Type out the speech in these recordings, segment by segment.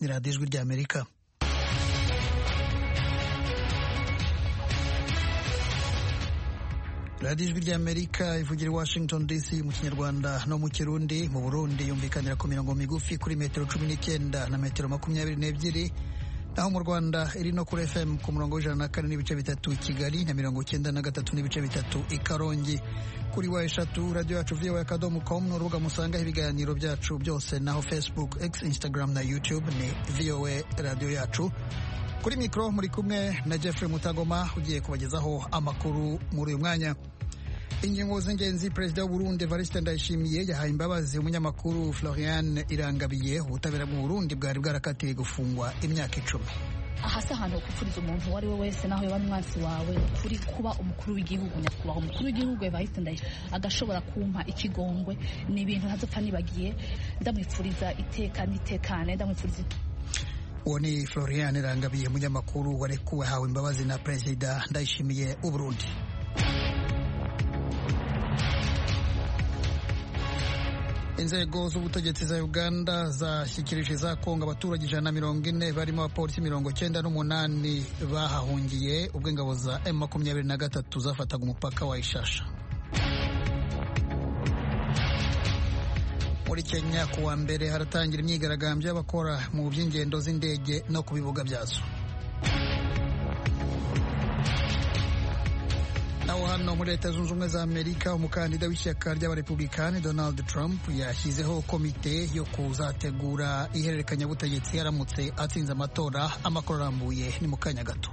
ni radiyo ijwi ry'amerika radiyo ijwi ry'amerika ivugira i washington dc mu kinyarwanda no mu kirundi mu burundi yumvikanira ku mirongo migufi kuri metero cumi n'icyenda na metero makumyabiri n'ebyiri naho mu rwanda iri no kuri fm ku murongo w'ijana na kane n'ibice bitatu i kigali na mirongo icyenda na gatatu n'ibice bitatu i karongi kuri wa eshatu radiyo yacu voa akadomo com ni urubuga musangaho ibiganiro byacu byose naho facebook x instagram na youtube ni voa radiyo yacu kuri mikoro muri kumwe na jeffrey mutagoma ugiye kubagezaho amakuru muri uyu mwanya ingingo z'ingenzi perezida w'uburundi evariste ndayishimiye yahaye imbabazi umunyamakuru florian irangabiye ubutabera bw'u burundi bwari bwarakatiwe gufungwa imyaka icumi aha si ahantu gupfuriza umuntu uwo ari we wese naho yaba umwansi wawe kuri kuba umukuru w'igihugu nyakubahwa umukuru w'igihugu evariste ndayishimiye agashobora kumpa ikigongwe ni ibintu ntazopfa nibagiye ndamwipfuriza iteka n'itekane ndamwipfuriza uwo ni florian irangabiye umunyamakuru warekuwe hawe imbabazi na perezida ndayishimiye w'uburundi inzego z'ubutegetsi za uganda zashyikirije za kongo abaturage ijana na mirongo ine barimo abapolisi mirongo cyenda n'umunani bahahungiye ubwo ingabo za m makumyabiri na gatatu zafataga umupaka wa ishasha muri kenya ku wa mbere haratangira imyigaragambyo y'abakora mu by'ingendo z'indege no ku bibuga byazo naho hano muri leta zunze ubumwe za amerika umukandida w'ishyaka ry'abarepublikani donald trump yashyizeho komite yo kuzategura ihererekanyabutegetsi aramutse atsinze amatora amakuru arambuye ni mu kanya gato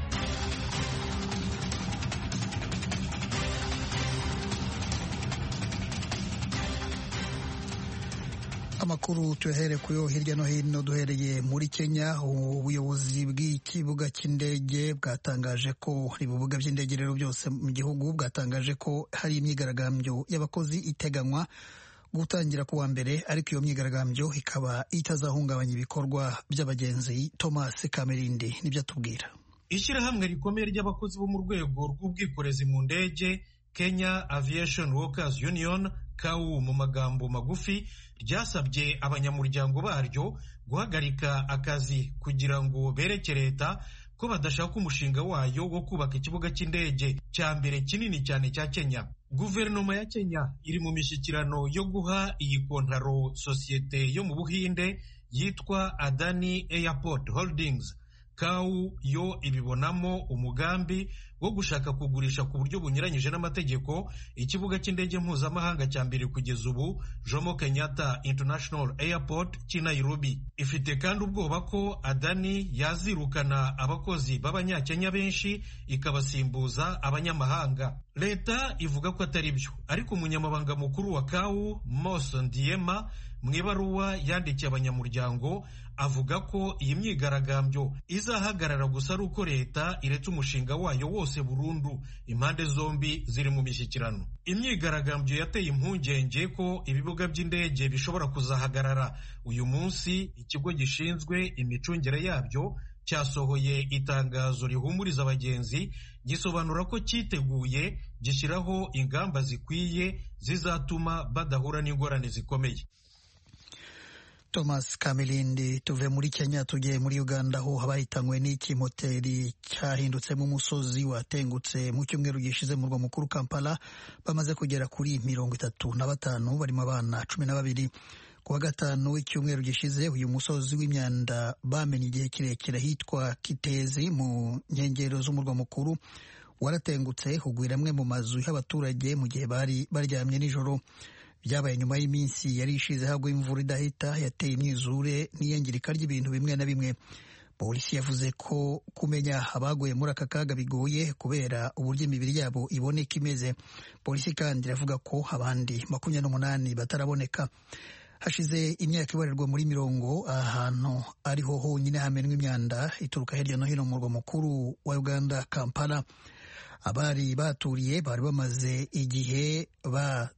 amakuru tuyahere kuyo hirya no hino duhereye muri kenya ubuyobozi bw'ikibuga cy'indege bwatangaje ko ibibuga by'indege rero byose mu gihugu bwatangaje ko hari imyigaragambyo y'abakozi iteganywa gutangira ku wa mbere ariko iyo myigaragambyo ikaba itazahungabanya ibikorwa by'abagenzi thomas kamerindi nibyo atubwira ishyirahamwe rikomeye ry'abakozi bo mu rwego rw'ubwikorezi mu ndege kenya aviation workers union kawu mu magambo magufi ryasabye abanyamuryango baryo guhagarika akazi kugira ngo bereke leta ko badashaka umushinga wayo wo kubaka ikibuga cy'indege cya mbere kinini cyane cya kenya guverinoma ya kenya iri mu mishyikirano yo guha iyi kontaro sosiyete yo mu buhinde yitwa adani airport holdings kawu yo ibibonamo umugambi wo gushaka kugurisha ku buryo bunyuranyije n'amategeko ikibuga cy'indege mpuzamahanga cya mbere kugeza ubu jomo kenyatta international airport cy'i nairobi ifite kandi ubwoba ko adani yazirukana abakozi b'abanyakenya benshi ikabasimbuza abanyamahanga leta ivuga ko atari byo ariko umunyamabanga mukuru wa kawu mos ndiema mu ibaruwa yandikiye abanyamuryango avuga ko iyi myigaragambyo izahagarara gusa ari uko leta iretse umushinga wayo wose burundu impande zombi ziri mu mishyikirano imyigaragambyo yateye impungenge ko ibibuga by'indege bishobora kuzahagarara uyu munsi ikigo gishinzwe imicungire yabyo cyasohoye itangazo rihumuriza abagenzi gisobanura ko cyiteguye gishyiraho ingamba zikwiye zizatuma badahura n'ingorane zikomeye thomas kamilindi tuve muri kenya tugiye muri uganda aho abahitanywe n'ikimoteri cyahindutsemo umusozi watengutse mu cyumweru gishize mu murwa mukuru kampala bamaze kugera kuri mirongo itatu na batanu barimo abana cumi na babiri ku wa gatanu w'icyumweru gishize uyu musozi w'imyanda bamenye igihe kirekire hitwa kitezi mu nkengero z'umurwa mukuru waratengutse hugwira amwe mu mazu y'abaturage mu gihe bari baryamye nijoro byabaye nyuma y'iminsi yari ishize hagwa imvura idahita yateye imyuzure n'iyangirika ry'ibintu bimwe na bimwe polisi yavuze ko kumenya abaguye muri aka kaga bigoye kubera uburyo imibiri yabo iboneka imeze polisi kandi iravuga ko abandi makumyabiri n'umunani bataraboneka hashize imyaka ibarirwa muri mirongo ahantu ariho honyine hamenwa imyanda ituruka hirya no hino mu murwa mukuru wa uganda kampala abari baturiye bari bamaze igihe ba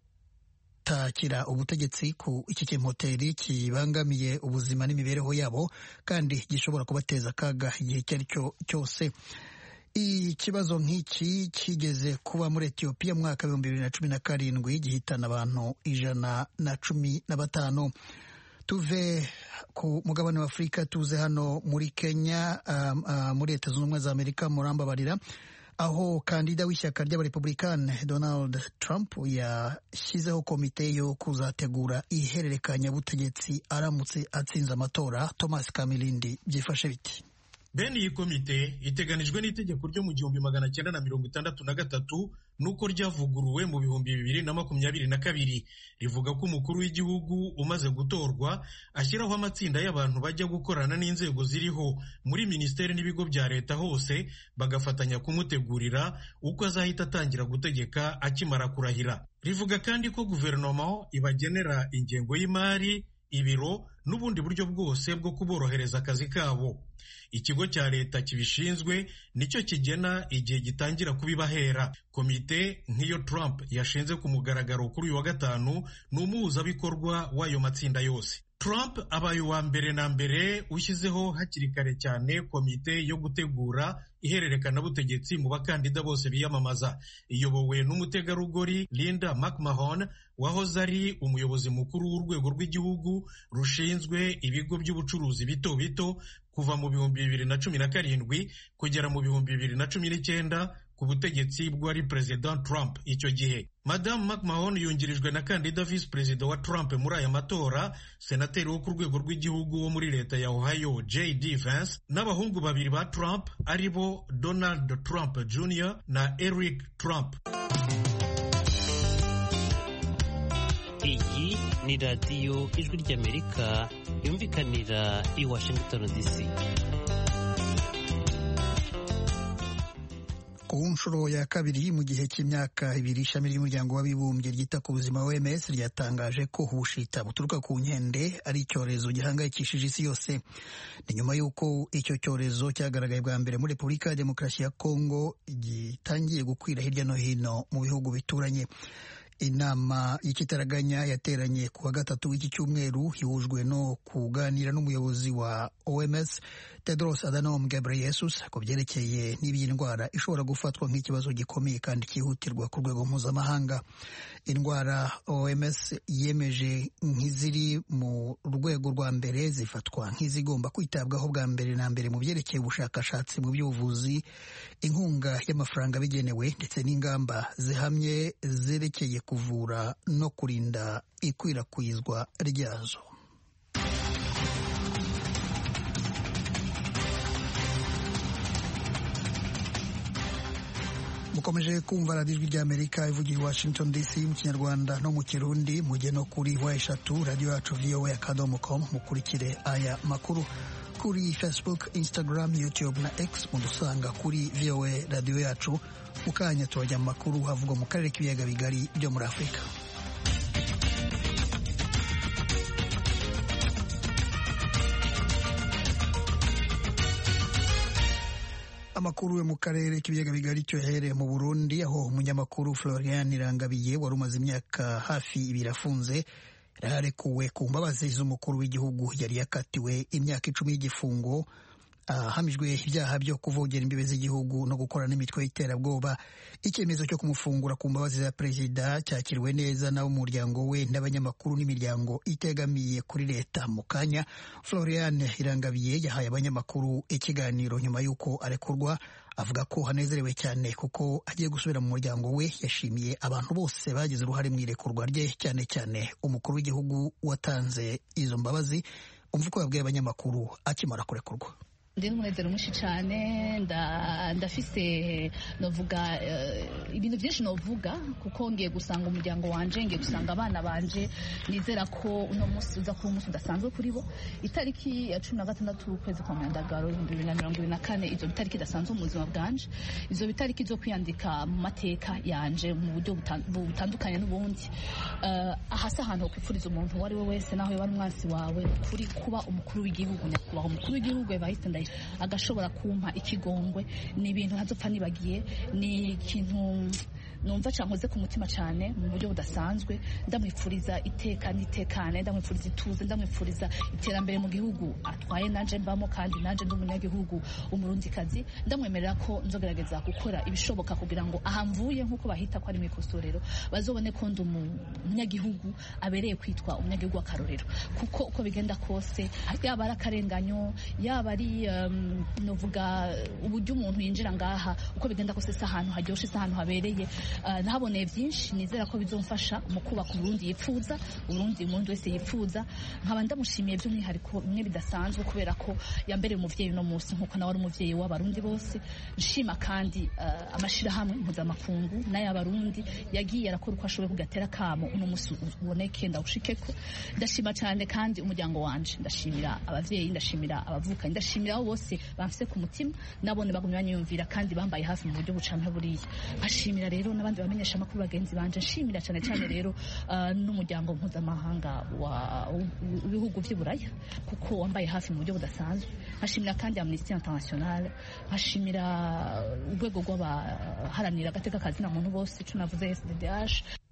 takira ubutegetsi ku iki kimoteri kibangamiye ubuzima n'imibereho yabo kandi gishobora kubateza akaga igihe icyo ari cyo cyose ikibazo nk'iki kigeze kuba muri etiyopiya mu mwaka w'ibihumbi bibiri na cumi na karindwi gihitana abantu ijana na cumi na batanu tuve ku mugabane wa afurika tuze hano muri kenya um, uh, muri leta zunze ubumwe za amerika murambabarira aho kandida w'ishyaka ry'abarepublikani donald trump yashyizeho komite yo kuzategura ihererekanyabutegetsi aramutse atsinze amatora thomas kamilindi byifashe biti bene iyi komite iteganijwe n'itegeko ryo mu gihumbi magana cyenda na mirongo itandatu na gatatu nuko ryavuguruwe mu bihumbi bibiri na makumyabiri na kabiri rivuga ko umukuru w'igihugu umaze gutorwa ashyiraho amatsinda y'abantu bajya gukorana n'inzego ziriho muri minisiteri n'ibigo bya leta hose bagafatanya kumutegurira uko azahita atangira gutegeka akimara kurahira rivuga kandi ko guverinoma ibagenera ingengo y'imari ibiro n'ubundi buryo bwose bwo kuborohereza akazi kabo ikigo cya leta kibishinzwe nicyo kigena igihe gitangira kubibahera komite nk'iyo Trump yashinze ku mugaragaro kuri uyu wa gatanu ni umuhuzabikorwa w'ayo matsinda yose Trump abaye uwa mbere na mbere ushyizeho hakiri kare cyane komite yo gutegura ihererekanabutegetsi mu bakandida bose biyamamaza iyobowe n'umutegarugori Linda McMahon wahoze ari umuyobozi mukuru w'urwego rw'igihugu rushinzwe ibigo by'ubucuruzi bito bito kuva mu bihumbi bibiri na cumi na karindwi kugera mu bihumbi bibiri na cumi n'icyenda ku butegetsi bw'uwari perezida Trump icyo gihe madamu McMahon yungirijwe na kandida visi perezida wa Trump muri aya matora senateri wo ku rwego rw'igihugu wo muri leta ya Ohio JD Vance n'abahungu babiri ba Trump ari bo Donald Trump Jr na Eric Trump iyi ni radiyo ijwi ry'amerika yumvikanira i washington dc ku nshuro ya kabiri mu gihe cy'imyaka ibiri ishami ry'umuryango w'abibumbye ryita ku buzima OMS ryatangaje ko ubushita buturuka ku nkende ari icyorezo gihangayikishije isi yose ni nyuma y'uko icyo cyorezo cyagaragaye bwa mbere muri repubulika ya demokarasi ya kongo gitangiye gukwira hirya no hino mu bihugu bituranye inama y'ikitaraganya yateranye ku wa gatatu w'iki cyumweru ihujwe no kuganira n'umuyobozi wa OMS Tedros Adhanom Ghebreyesus ku byerekeye n'iby'iyi ndwara ishobora gufatwa nk'ikibazo gikomeye kandi cyihutirwa ku rwego mpuzamahanga indwara OMS yemeje nk'iziri mu rwego rwa mbere zifatwa nk'izigomba kwitabwaho bwa mbere na mbere mu byerekeye ubushakashatsi mu by'ubuvuzi inkunga y'amafaranga bigenewe ndetse n'ingamba zihamye zerekeye kuvura no kurinda ikwirakwizwa ryazo mukomeje kumva radiyo ijwi ry'amerika ivugira i washington dc mu kinyarwanda no mu kirundi mujye no kuri wa eshatu radiyo yacu voa akadomo com mukurikire aya makuru kuri facebook instagram youtube na x mudusanga kuri voa radiyo yacu mu kanya turajya mu makuru havugwa mu karere k'ibiyaga bigari byo muri afurika amakuru yo mu karere k'ibiyaga bigari cyohereye mu burundi aho umunyamakuru florian irangabiye wari umaze imyaka hafi ibiri afunze yararekuwe ku mbabazi z'umukuru w'igihugu yari yakatiwe imyaka icumi y'igifungo ahamijwe ibyaha byo kuvogera imbibe z'igihugu no gukora n'imitwe y'iterabwoba icyemezo cyo kumufungura ku mbabazi za perezida cyakiriwe neza n'abo mu muryango we n'abanyamakuru n'imiryango itegamiye kuri leta mu kanya florian irangabiye yahaye abanyamakuru ikiganiro nyuma y'uko arekurwa avuga ko hanezerewe cyane kuko agiye gusubira mu muryango we yashimiye abantu bose bagize uruhare mu irekurwa rye cyane cyane umukuru w'igihugu watanze izo mbabazi umva uko yabwiye abanyamakuru akimara kurekurwa ndi n'umunezero mwinshi cyane ndafise novuga ibintu byinshi novuga kuko ngiye gusanga umuryango wanje ngiye gusanga abana banje nizera ko uno munsi uza kuba umunsi udasanzwe kuri bo itariki ya cumi na gatandatu ukwezi kwa myandagaro ibihumbi bibiri na mirongo ibiri na kane izo bitariki idasanzwe mu buzima bwanje izo bitariki zo kwiyandika mu mateka yanje mu buryo butandukanye n'ubundi ahasi ahantu ho kwifuriza umuntu uwo ari we wese naho yaba ari umwansi wawe kuri kuba umukuru w'igihugu nyakubahwa umukuru w'igihugu yabahita ndayi agashobora kumpa ikigongwe ni ibintu ntazopfa nibagiye ni ikintu numva cankoze ku mutima cyane mu buryo budasanzwe ndamwifuriza iteka n'itekane ndamwifuriza ituze ndamwifuriza iterambere mu gihugu atwaye nanje mbamo kandi nanje ndi umunyagihugu umurundikazi ndamwemerera ko nzogerageza gukora ibishoboka kugira ngo aha mvuye nk'uko bahita ko ari mu ikosorero bazobone ko ndi umunyagihugu abereye kwitwa umunyagihugu w'akarorero kuko uko bigenda kose yaba ari akarenganyo yaba ari um, novuga uburyo umuntu yinjira ngaha uko bigenda kose si ahantu haryoshe si ahantu habereye uh, nahaboneye byinshi nizera ko bizomfasha mu kubaka uburundi yipfuza uburundi umuntu wese yipfuza nkaba ndamushimiye by'umwihariko bimwe bidasanzwe kubera ko yambereye umuvyeyi uno munsi nk'uko nawe ari umuvyeyi w'abarundi bose nshima kandi uh, amashirahamwe mpuzamakungu n'ay'abarundi yagiye arakora uko ashoboye kugatera kamo uno munsi uboneke ndawushikeko ndashima cyane kandi umuryango wanje ndashimira abavyeyi ndashimira abavukanyi ndashimira abo bose bamfise ku mutima nabone bagumye banyumvira kandi bambaye hafi mu buryo bucanka buriya ashimira rero n'abandi bamenyesha amakuru bagenzi banje nshimira cyane cyane rero uh, n'umuryango mpuzamahanga w'ibihugu vy'iburaya kuko wambaye hafi mu buryo budasanzwe ashimira kandi amnesty international ashimira urwego rw'abaharanira agateka kazina muntu bose ico navuze SDDH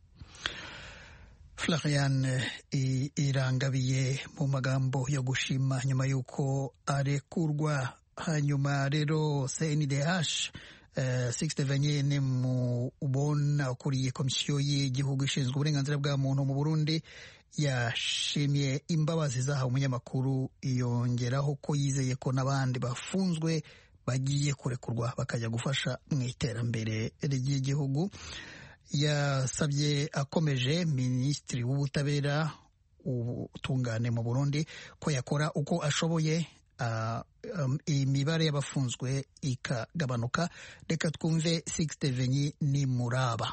Florian irangabiye mu magambo yo gushima nyuma y'uko arekurwa hanyuma rero CNDH Uh, Sixte Vanyene mu ubona ukuriye komisiyo y'igihugu ishinzwe uburenganzira bwa muntu mu Burundi yashimiye imbabazi zahawe umunyamakuru yongeraho ko yizeye ko n'abandi bafunzwe bagiye kurekurwa bakajya gufasha mu iterambere ry'igihugu yasabye akomeje minisitiri w'ubutabera ubutungane mu Burundi ko yakora uko ashoboye Uh, um, imibare y'abafunzwe ikagabanuka reka twumve Sixte Venyi ni muraba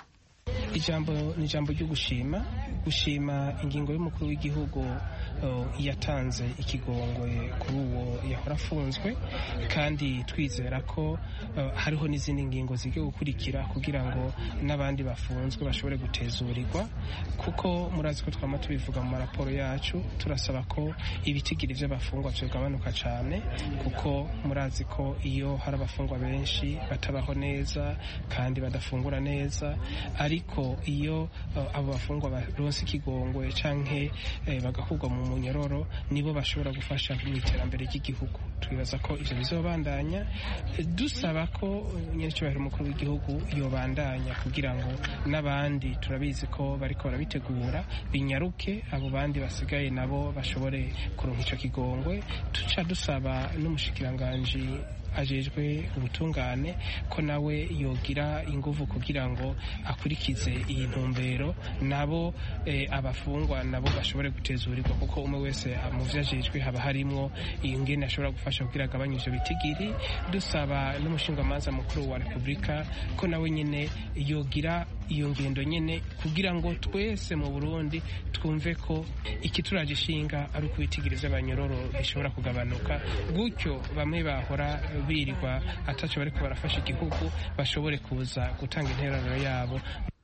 ijambo ni ijambo ryo gushima gushima ingingo y'umukuru w'igihugu uh, yatanze ikigongwe kuri uwo yahora afunzwe kandi twizera ko uh, hariho n'izindi ngingo zigiye gukurikira kugira ngo n'abandi bafunzwe bashobore gutezurirwa kuko murazi ko twama tubivuga mu maraporo yacu turasaba ko ibitigiri by'abafungwa byogabanuka cyane kuko murazi ko iyo hari abafungwa benshi batabaho neza kandi badafungura neza ariko iyo uh, abo bafungwa baronse ikigongwe canke eh, bagakurwa mu munyororo nibo bashobora gufasha mu iterambere ry'igihugu twibaza ko ivyo bizobandanya dusaba ko nyerecyubahiro umukuru w'igihugu yobandanya kugira ngo n'abandi turabizi ko bariko barabitegura binyaruke abo bandi basigaye nabo bashobore kuronka ico kigongwe tuca dusaba n'umushikiranganji ajejwe ubutungane ko nawe yogira inguvu kugira ngo akurikize iyi ntumbero nabo eh, abafungwa nabo bashobore gutezurirwa kuko umwe wese mu vyo ajejwe haba harimwo ingene ashobora gufasha kugira agabanye ivyo bitigiri dusaba n'umushingamanza mukuru wa repubulika ko nawe nyene yogira iyo ngendo nyene kugira ngo twese mu burundi twumve ko ikituraje ishinga ari uko ibitigiri vy'abanyororo bishobora kugabanuka gutyo bamwe bahora birirwa ataco bariko barafasha igihugu bashobore kuza gutanga intererano yabo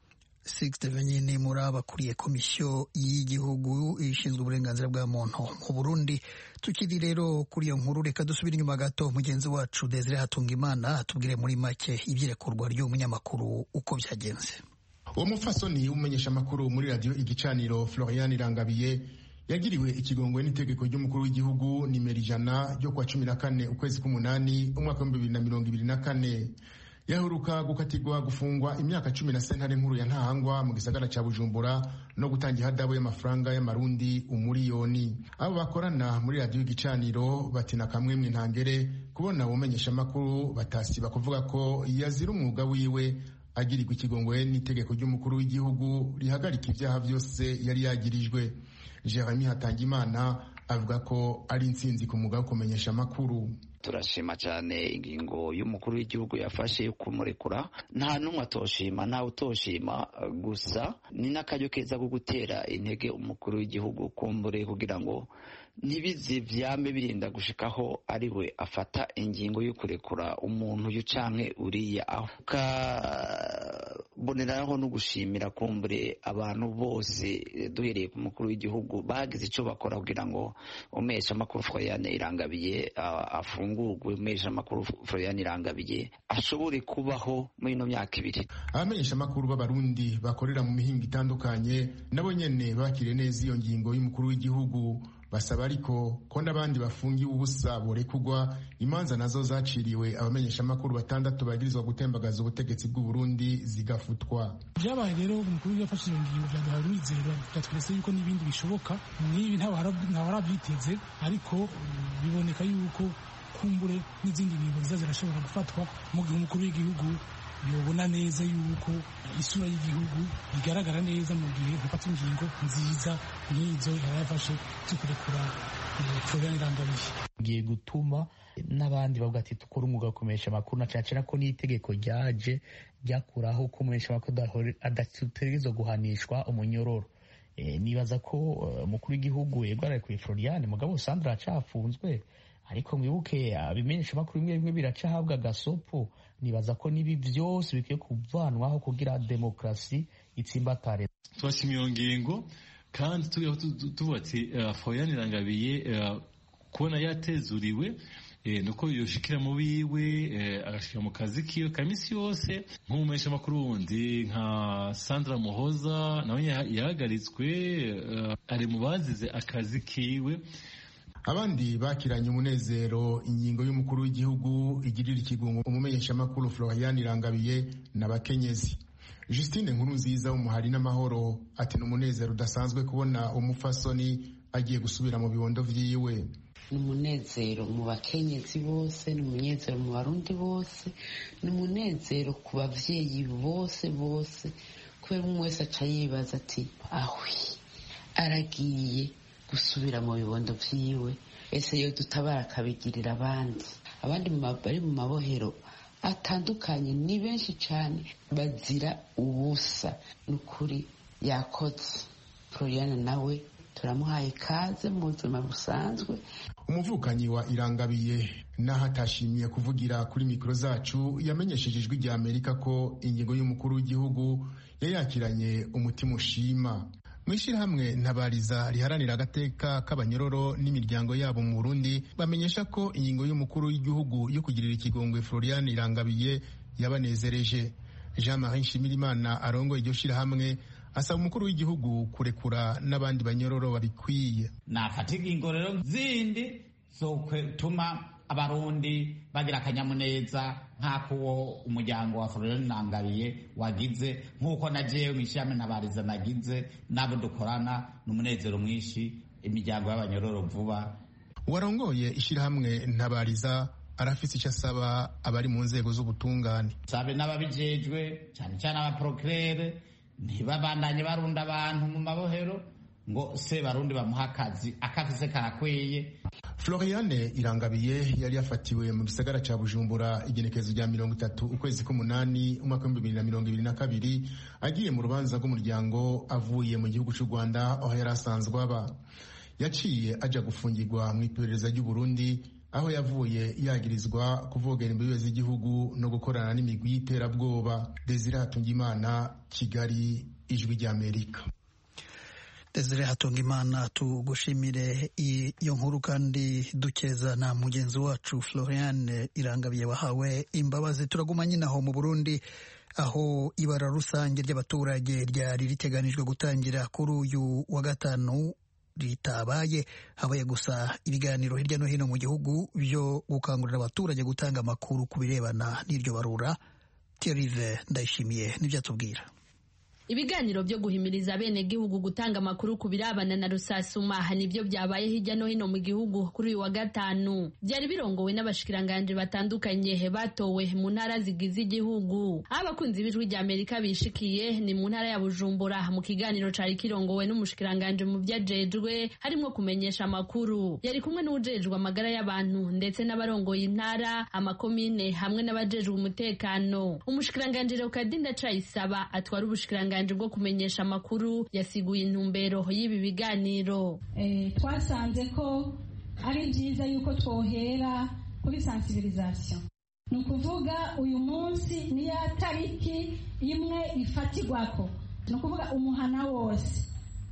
Sixte Venyini Muraba akuriye komisiyo y'igihugu ishinzwe uburenganzira bwa muntu mu Burundi tukiri rero kuri iyo nkuru reka dusubire inyuma gato mugenzi wacu Desire Hatungimana atubwire muri make ibyirekurwa ry'umunyamakuru uko byagenze uwo mupfasoni w'umumenyesha amakuru muri radiyo igicaniro Florian Irangabiye yagiriwe ikigongwe n'itegeko ry'umukuru w'igihugu nimero ijana ryo kuwa cumi na kane ukwezi k'umunani umwaka w'ibihumbi bibiri na mirongo ibiri na kane yaheruka gukatirwa gufungwa imyaka cumi na sentare nkuru ya ntahangwa mu gisagara cya bujumbura no gutanga ihadabu y'amafaranga y'amarundi umuriyoni abo bakorana muri radiyo igicaniro batina kamwe mu intangere kubona umenyesha amakuru batasiba kuvuga ko yazira umwuga wiwe agirirwa ikigongwe n'itegeko ry'umukuru w'igihugu rihagarika ibyaha byose yari yagirijwe jeremy hatangimana avuga ko ari intsinzi ku mwuga wo kumenyesha amakuru turashima cyane ingingo y'umukuru w'igihugu yafashe yo kumurekura nta n'umwe atoshima ntawe utoshima gusa ni n'akaryo keza ko gutera intege umukuru w'igihugu kumbure kugira ngo ntibize vyame birinda gushikaho ari we afata ingingo yo kurekura umuntu uyu canke uriya aho mboneraho no gushimira kumbure abantu bose duhereye ku mukuru w'igihugu bagize icyo bakora kugira ngo umesha amakuru Florian Irangabiye afungurwe umesha amakuru Florian Irangabiye ashobore kubaho muri ino myaka ibiri abamenyesha amakuru b'abarundi bakorera mu mihinga itandukanye nabo nyene bakiriye neza iyo ngingo y'umukuru w'igihugu basaba ariko ko n'abandi bafungiwe ubusa borekugwa imanza nazo zaciriwe abamenyeshamakuru batandatu bagirizwa gutembagaza ubutegetsi bw'u Burundi zigafutwa byabaye rero umukuru yafashe iyo ngingo byaduhaye umwizero byatweretse yuko n'ibindi bishoboka n'ibi ntawarabyiteze ariko biboneka yuko kumbure n'izindi ngingo ziza zirashobora gufatwa mu gihe umukuru w'igihugu yobona neza yuko isura y'igihugu igaragara neza mu gihe hafata ingingo nziza nk'izo yarayafashe zo kurekura Florian Irangabiye giye gutuma n'abandi bavuga ati dukora umwuga wo kumenyesha amakuru na cyane ko n'itegeko ryaje ryakuraho ko umumenyesha amakuru adategerezwa guhanishwa umunyororo nibaza ko umukuru w'igihugu yegwaraye kuri Florian mugabo Sandra acafunzwe ariko mwibuke abimenyesha amakuru bimwe bimwe biracahabwa gasopo nibaza ko nibi byose bikwiye kuvanwaho kugira demokarasi itsimbatare twashimye iyo ngingo kandi tuvuga ati Florian Irangabiye kubona yatezuriwe nuko yoshikira mu biwe agashika mu kazi kiwe ka misi yose nk'umumenyesha amakuru wundi nka Sandra Muhoza nawe yahagaritswe ari mu bazize akazi kiwe abandi bakiranye umunezero ingingo y'umukuru w'igihugu igirira ikigungo umumenyeshamakuru Florian Irangabiye n'abakenyezi Justine nkuru nziza w'umuhari n'amahoro ati ni umunezero udasanzwe kubona umufasoni agiye gusubira mu bibondo vyiwe ni umunezero mu bakenyezi bose ni umunezero mu barundi bose ni umunezero ku bavyeyi bose bose kubera umwe wese aca yibaza ati ahwi aragiye gusubira mu bibondo vyiwe ese yo dutabara akabigirira abandi abandi bari mu mabohero atandukanye ni benshi cyane bazira ubusa ni ukuri yakoze floriane nawe turamuhaye ikaze mu buzima busanzwe umuvukanyi wa irangabiye n'aho atashimiye kuvugira kuri mikoro zacu yamenyesheje ijwi rya amerika ko ingingo y'umukuru w'igihugu yayakiranye umutima ushima mu ishyirahamwe ntabariza riharanira agateka k'abanyororo n'imiryango yabo mu burundi bamenyesha ko ingingo y'umukuru w'igihugu yo kugirira ikigongwe florian irangabiye yabanezereje jean marie nshimirimana arongoye iryo shyirahamwe asaba umukuru w'igihugu kurekura n'abandi banyororo babikwiye nafata ingingo rero zindi zotuma abarundi bagira akanyamuneza nk'ako uwo umuryango wa florian nangabiye wagize nk'uko na jewe mw'ishyirahamwe ntabariza nagize n'abo dukorana n'umunezero mwinshi imiryango y'abanyororo vuba warongoye ishyirahamwe ntabariza arafise icyo asaba abari mu nzego z'ubutungane sabe n'ababijejwe cyane cyane abaprokirere ntibabandanye barunda abantu mu mabohero ngo se barundi bamuha akazi akafise karakwiye floriane irangabiye yari yafatiwe mu gisagara ca bujumbura igenekerezo rya mirongo itatu ukwezi k'umunani umwaka w'ibihumbi bibiri na mirongo ibiri na kabiri agiye mu rubanza rw'umuryango avuye mu gihugu c'u rwanda aho yari asanzwe aba yaciye aja gufungirwa mu iperereza ry'uburundi aho yavuye yagirizwa kuvogera imbibe z'igihugu no gukorana n'imigwi y'iterabwoba desire hatungimana kigali ijwi ry'amerika Desire Hatungimana tugushimire iyo nkuru kandi dukeza na mugenzi wacu Florian Irangabiye wahawe imbabazi turaguma nyine aho mu Burundi aho ibara rusange ry'abaturage ryari riteganijwe gutangira kuri uyu wa gatanu ritabaye habaye gusa ibiganiro hirya no hino mu gihugu byo gukangurira abaturage gutanga amakuru ku birebana n'iryo barura Thierry Ndayishimiye nibyo atubwira ibiganiro byo guhimiriza bene gihugu gutanga amakuru ku birabana na rusasuma nibyo byabaye hirya no hino mu gihugu kuri uyu wa gatanu byari birongowe n'abashikiranganje batandukanye batowe mu ntara zigize igihugu aho abakunzi b'ijwi rya amerika bishikiye ni mu ntara ya bujumbura mu kiganiro cari kirongowe n'umushikiranganje mu vyajejwe harimo kumenyesha amakuru yari kumwe n'uwujejwe amagara y'abantu ndetse n'abarongoye intara amakomine hamwe n'abajejwe umutekano umushikiranganje Leokadinda Cayisaba atwara ubushikiranganje bwo kumenyesha amakuru yasiguye intumbero y'ibi biganiro twasanze ko ari byiza yuko twohera kuri sensibilisation ni ukuvuga uyu munsi niyo tariki imwe ifatirwako ni ukuvuga umuhana wose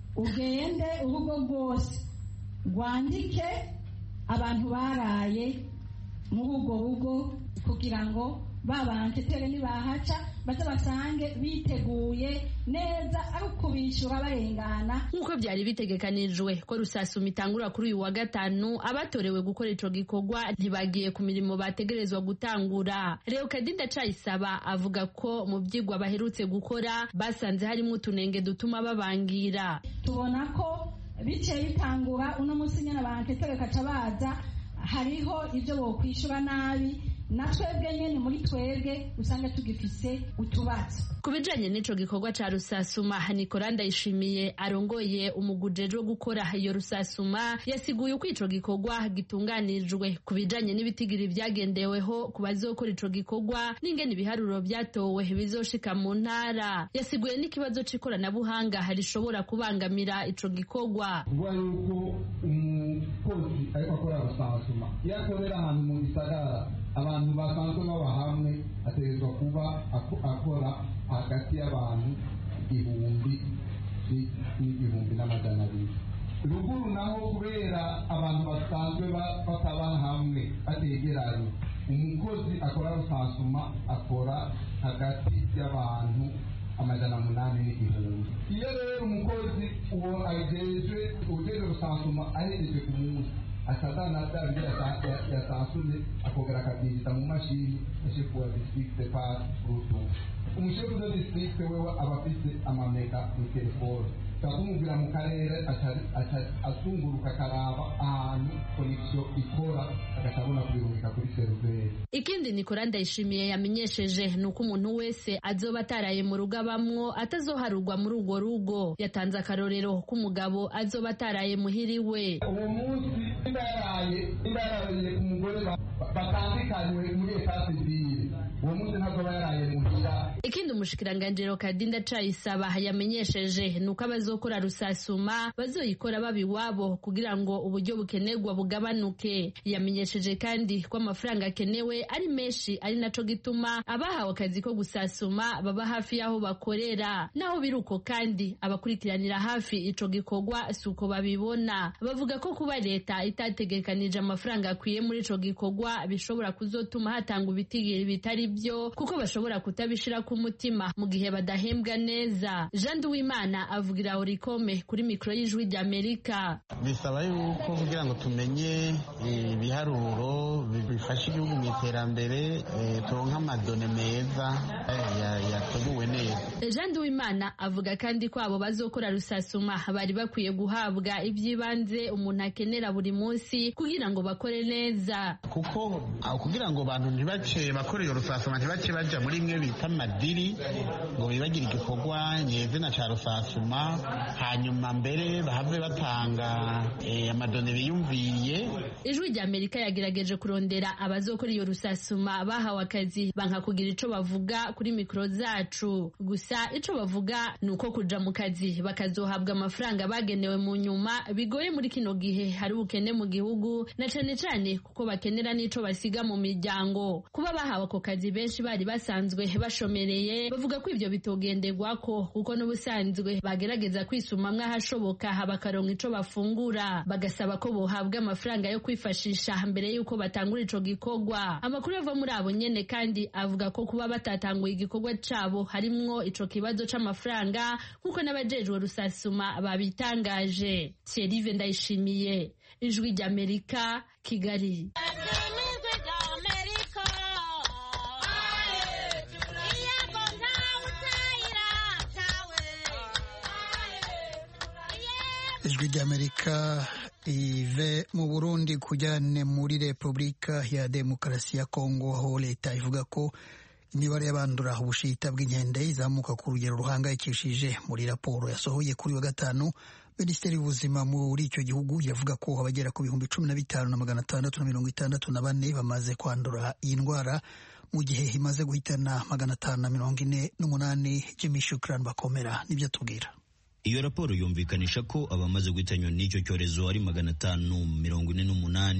ugende urugo rwose rwandike abantu baraye muri ubwo rugo kugira ngo babantetere nibahaca baze basange biteguye neza ari ukubishyura barengana nk'uko byari bitegekanijwe ko rusasuma itangura kuri uyu wa gatanu abatorewe gukora ico gikorwa ntibagiye ku mirimo bategerezwa gutangura reo kadinda cayisaba avuga ko mu vyigwa baherutse gukora basanze harimo utunenge dutuma babangira tubona ko biciye bitangura uno munsi nyine abantetere kaca baza hariho ibyo bokwishura nabi na twebwe nyene muri twebwe usanga tugifise utubazo ku bijanye n'ico gikorwa ca rusasuma nikora ndayishimiye arongoye umugujejwe wo gukora iyo rusasuma yasiguye uko ico gikorwa gitunganijwe ku bijanye n'ibitigiri vyagendeweho ku bazokora ico gikorwa n'ingene ibiharuro vyatowe bizoshika mu ntara yasiguye n'ikibazo c'ikoranabuhanga rishobora kubangamira ico gikorwa kuvuga yuko umukozi ariko akora rusasuma iyo akorera ahantu mu gisagara abantu basanzwe baba hamwe ategerezwa kuba akora hagati y'abantu igihumbi n'igihumbi n'amajana abiri ruguru naho kubera abantu basanzwe bataba hamwe bategeranye umukozi akora rusasuma akora hagati y'abantu amajana munani n'igihumbi iyo rero umukozi uwo ajejwe ujejwe rusasuma ahereje ku munsi atazana bya bindi yasansumye akongera akabyinjiza mu mashini ashefu wa districte par bluetooth umushefu de districte wewe aba afite amamega mu telefone kumubwira mu karere azunguruka akaraba ahantu konegisiyo ikora agaca abona kubirungika kuri seriveri ikindi nikora ndayishimiye yamenyesheje ni uko umuntu wese azoba ataraye mu rugo abamwo atazoharurwa muri urwo rugo yatanze akarorero k'umugabo azoba ataraye muhiriwe uwo munsi nimba yaraye nimba yararanye ku mugore batandukanywe muri esasi zibiri uwo munsi ntazoba yaraye muhira ikindi umushikiranganjiro kadinda cayisaba yamenyesheje ni uko abazokora rusasuma bazoyikora baba iwabo kugira ngo uburyo bukenerwa bugabanuke yamenyesheje kandi ko amafaranga akenewe ari menshi ari naco gituma abahawe akazi ko gusasuma baba hafi y'aho bakorera naho biri uko kandi abakurikiranira hafi ico gikorwa si uko babibona bavuga ko kuba leta itategekanije amafaranga akwiye muri ico gikorwa bishobora kuzotuma hatangwa ibitigiri bitari byo kuko bashobora kutabishira ku mutima mu gihe badahembwa neza jean duwimana avugira orikome kuri mikoro y'ijwi ry'amerika bisaba yuko kugira ngo tumenye ibiharuro bifasha igihugu mu iterambere turonka amadone meza yateguwe neza jean duwimana avuga kandi ko abo bazokora rusasuma bari bakwiye guhabwa iby'ibanze umuntu akenera buri munsi kugira ngo bakore neza kuko kugira ngo abantu ntibace bakore iyo rusasuma ntibace baja muri imwe bita amadiri ngo bibagire igikorwa nyezina ca rusasuma hanyuma mbere bahave batanga amadone biyumviye ijwi rya amerika yagerageje kurondera abazokora iyo rusasuma bahawe akazi banka kugira ico bavuga kuri mikoro zacu gusa ico bavuga ni uko kuja mu kazi bakazohabwa amafaranga bagenewe mu nyuma bigoye muri kino gihe hari ubukene mu gihugu na cane cane kuko bakenera n'ico basiga mu miryango kuba bahawe ako kazi benshi bari basanzwe bashomereye bavuga ko ibyo bitogenderwako kuko n'ubusanzwe bagerageza kwisumamwo ahashoboka bakaronka ico bafungura bagasaba ko bohabwa amafaranga yo kwifashisha mbere y'uko batangura ico gikorwa amakuru ava muri abo nyene kandi avuga ko kuba batatanguye igikorwa cabo harimwo ico kibazo c'amafaranga nk'uko n'abajejwe rusasuma babitangaje Thierry Ndayishimiye ijwi ry'Amerika Kigali ijwi ry'amerika ive mu burundi kujyane muri repubulika ya demokarasi ya kongo aho leta ivuga ko imibare y'abandura ubushita bw'inkende izamuka ku rugero ruhangayikishije muri raporo yasohoye kuri wa gatanu minisiteri y'ubuzima muri icyo gihugu yavuga ko abagera ku bihumbi cumi na bitanu na magana atandatu na mirongo itandatu na bane bamaze kwandura iyi ndwara mu gihe imaze guhitana magana atanu na mirongo ine n'umunani jimmy shukran bakomera nibyo tubwira iyo raporo yumvikanisha ko abamaze guhitanywa n'icyo cyorezo ari magana atanu mirongo ine n'umunani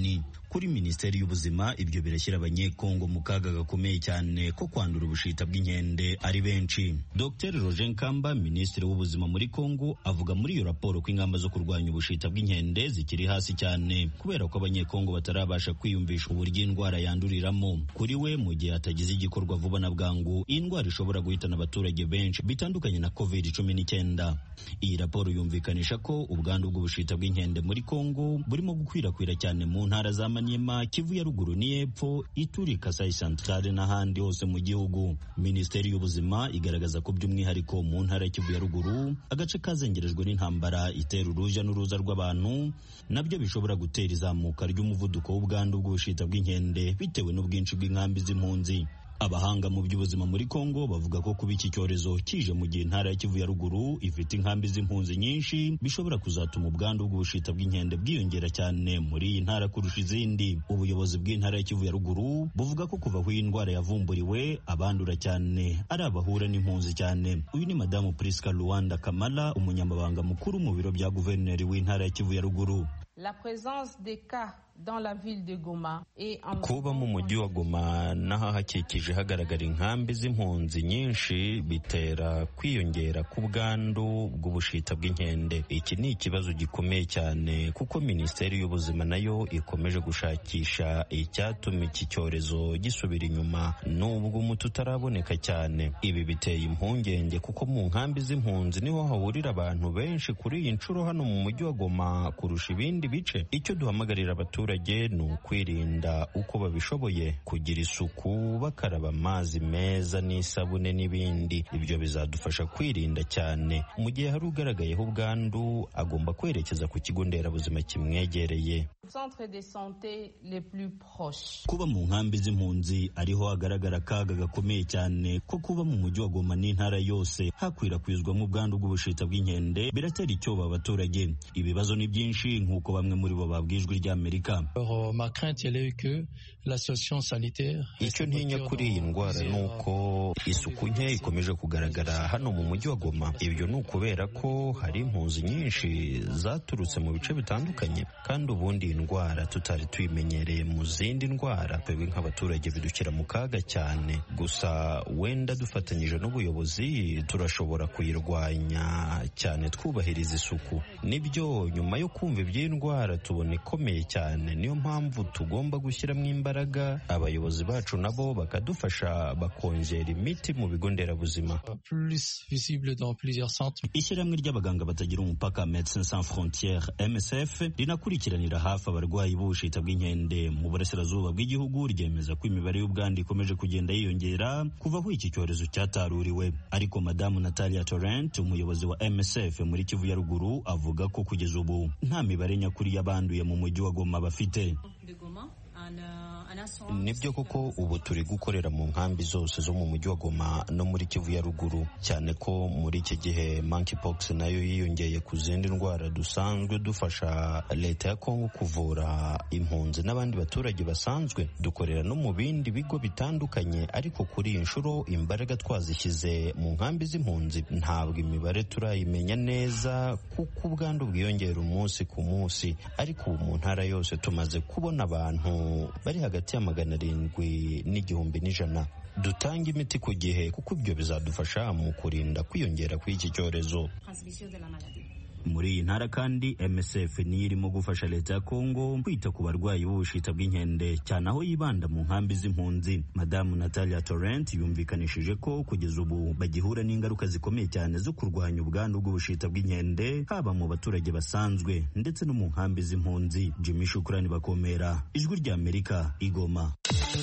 kuri minisiteri y'ubuzima ibyo birashyira abanyekongo mu kaga gakomeye cyane ko kwandura ubushita bw'inkende ari benshi dr roger nkamba minisitiri w'ubuzima muri kongo avuga muri iyo raporo ko ingamba zo kurwanya ubushita bw'inkende zikiri hasi cyane kubera ko abanyekongo batarabasha kwiyumvisha uburyo indwara yanduriramo kuri we mu gihe hatagize igikorwa vuba na bwangu iyi ndwara ishobora guhitana abaturage benshi bitandukanye na covid cumi n'icyenda iyi raporo yumvikanisha ko ubwandu bw'ubushita bw'inkende muri kongo burimo gukwirakwira cyane mu ntara za maniema kivu ya ruguru n'iyepfo ituri kasai centrale n'ahandi hose mu gihugu minisiteri y'ubuzima igaragaza ko by'umwihariko mu ntara ya kivu ya ruguru agace kazengerejwe n'intambara itera uruja n'uruza rw'abantu nabyo bishobora gutera izamuka ry'umuvuduko w'ubwandu bw'ubushita bw'inkende bitewe n'ubwinshi bw'inkambi z'impunzi abahanga mu by'ubuzima muri Kongo bavuga ko kuba iki cyorezo kije mu gihe intara ya Kivu ya ruguru ifite inkambi z'impunzi nyinshi bishobora kuzatuma ubwandu bw'ubushita bw'inkende bwiyongera cyane muri iyi ntara kurusha izindi ubuyobozi bw'intara ya Kivu ya ruguru buvuga ko kuva aho iyi ndwara yavumburiwe abandura cyane ari abahura n'impunzi cyane uyu ni madamu Priska Luanda Kamala umunyamabanga mukuru mu biro bya guverineri w'intara ya Kivu ya ruguru La présence des cas dans la ville de Goma et en kuba mu mujyi wa Goma n'ahahakikije hagaragara inkambi z'impunzi nyinshi bitera kwiyongera k'ubwandu bw'ubushita bw'inkende iki ni ikibazo gikomeye cyane kuko minisiteri y'ubuzima nayo ikomeje gushakisha icyatuma iki cyorezo gisubira inyuma nubwo umuti utaraboneka cyane ibi biteye impungenge kuko mu nkambi z'impunzi niho hahurira abantu benshi kuri iyi nshuro hano mu mujyi wa Goma kurusha ibindi bice icyo duhamagarira abaturage ni ukwirinda uko babishoboye kugira isuku bakaraba amazi meza n'isabune n'ibindi ibyo bizadufasha kwirinda cyane mu gihe hari ugaragayeho ubwandu agomba kwerekeza ku kigo nderabuzima kimwegereye centre de santé les plus proches. kuba mu nkambi z'impunzi ariho hagaragara akaga gakomeye cyane ko kuba mu mujyi wa Goma n'intara yose hakwirakwizwamo ubwandu bw'ubushita bw'inkende biratera icyoba abaturage ibibazo ni byinshi nk'uko bamwe muri bo babwijwe ry'Amerika icyo ntinya kuri iyi ndwara ni uko isuku nke ikomeje kugaragara hano mu mujyi wa Goma ibyo ni ukubera ko hari impunzi nyinshi zaturutse mu bice bitandukanye kandi ubundi iyi ndwara tutari tuyimenyereye mu zindi ndwara twebwe nk'abaturage bidukira mu kaga cyane gusa wenda dufatanyije n'ubuyobozi turashobora kuyirwanya cyane twubahiriza isuku nibyo nyuma yo kumva iby'iyi ndwara tubona ikomeye cyane niyo mpamvu tugomba gushyiramo imbaraga abayobozi bacu nabo bakadufasha bakongera imiti mu bigo nderabuzima ishyirahamwe ry'abaganga batagira umupaka Médecins Sans Frontières MSF rinakurikiranira hafi abarwayi b'ubushita bw'inkende mu burasirazuba bw'igihugu ryemeza ko imibare y'ubwandu ikomeje kugenda yiyongera kuva aho iki cyorezo cyataruriwe ariko madamu Natalia Torrent umuyobozi wa MSF muri Kivu ya ruguru avuga ko kugeza ubu nta mibare nyakuri y'abanduye mu mujyi wa Goma bafite nibyo koko ubu turi gukorera mu nkambi zose zo mu mujyi wa Goma no muri Kivu ya ruguru cyane ko muri iki gihe monkeypox nayo yiyongeye ku zindi ndwara dusanzwe dufasha leta ya Kongo kuvura impunzi n'abandi baturage basanzwe dukorera no mu bindi bigo bitandukanye ariko kuri iyi nshuro imbaraga twazishyize mu nkambi z'impunzi ntabwo imibare turayimenya neza kuko ubwandu bwiyongera umunsi ku munsi ariko ubu mu ntara yose tumaze kubona abantu bari hagati ya magana arindwi n'igihumbi n'ijana dutanga imiti ku gihe kuko ibyo bizadufasha mu kurinda kwiyongera kw'iki cyorezo muri iyi ntara kandi MSF niyo irimo gufasha leta ya Kongo kwita ku barwayi b'ubushita bw'inkende cyane aho yibanda mu nkambi z'impunzi madamu Natalia Torrent yumvikanishije ko kugeza ubu bagihura n'ingaruka zikomeye cyane zo kurwanya ubwandu bw'ubushita bw'inkende haba mu baturage basanzwe ndetse no mu nkambi z'impunzi Jimmy Shukrani bakomera ijwi rya Amerika igoma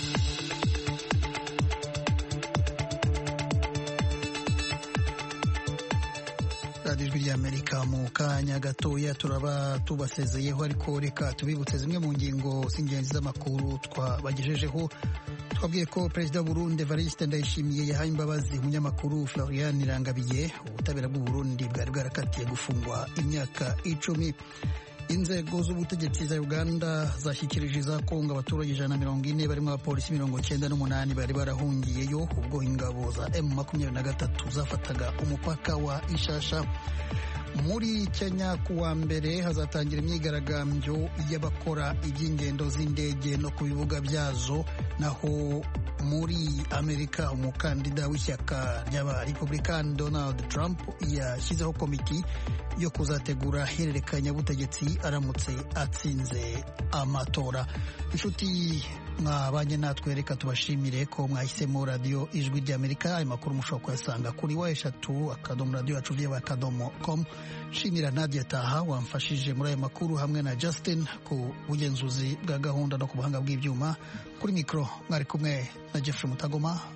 radiyo ijwi ry'amerika mu kanya gatoya turaba tubasezeyeho ariko reka tubibutse zimwe mu ngingo z'ingenzi z'amakuru twabagejejeho twabwiye ko perezida w'uburundi evariste ndayishimiye yahaye imbabazi umunyamakuru florian irangabiye ubutabera bw'uburundi bwari bwarakatiye gufungwa imyaka icumi inzego z'ubutegetsi za uganda zashyikirije za kongo abaturage ijana na mirongo ine barimo abapolisi mirongo cyenda n'umunani bari barahungiyeyo ubwo ingabo za emu makumyabiri na gatatu zafataga umupaka wa ishasha muri kenya ku wa mbere hazatangira imyigaragambyo y'abakora iby'ingendo z'indege no ku bibuga byazo naho muri amerika umukandida w'ishyaka ry'abarepublikani donald trump yashyizeho komiti yo kuzategura hererekanyabutegetsi aramutse atsinze amatora inshuti mwabanye natwe reka tubashimire ko mwahisemo radiyo ijwi ry'amerika ayo makuru mushobora kuyasanga kuri wa eshatu akadomo radiyo yacu vyewe akadomo com shimira nadia taha wamfashije muri ayo makuru hamwe na justin ku bugenzuzi bwa gahunda no ku buhanga bw'ibyuma kuri mikoro mwari kumwe na jeffrey mutagoma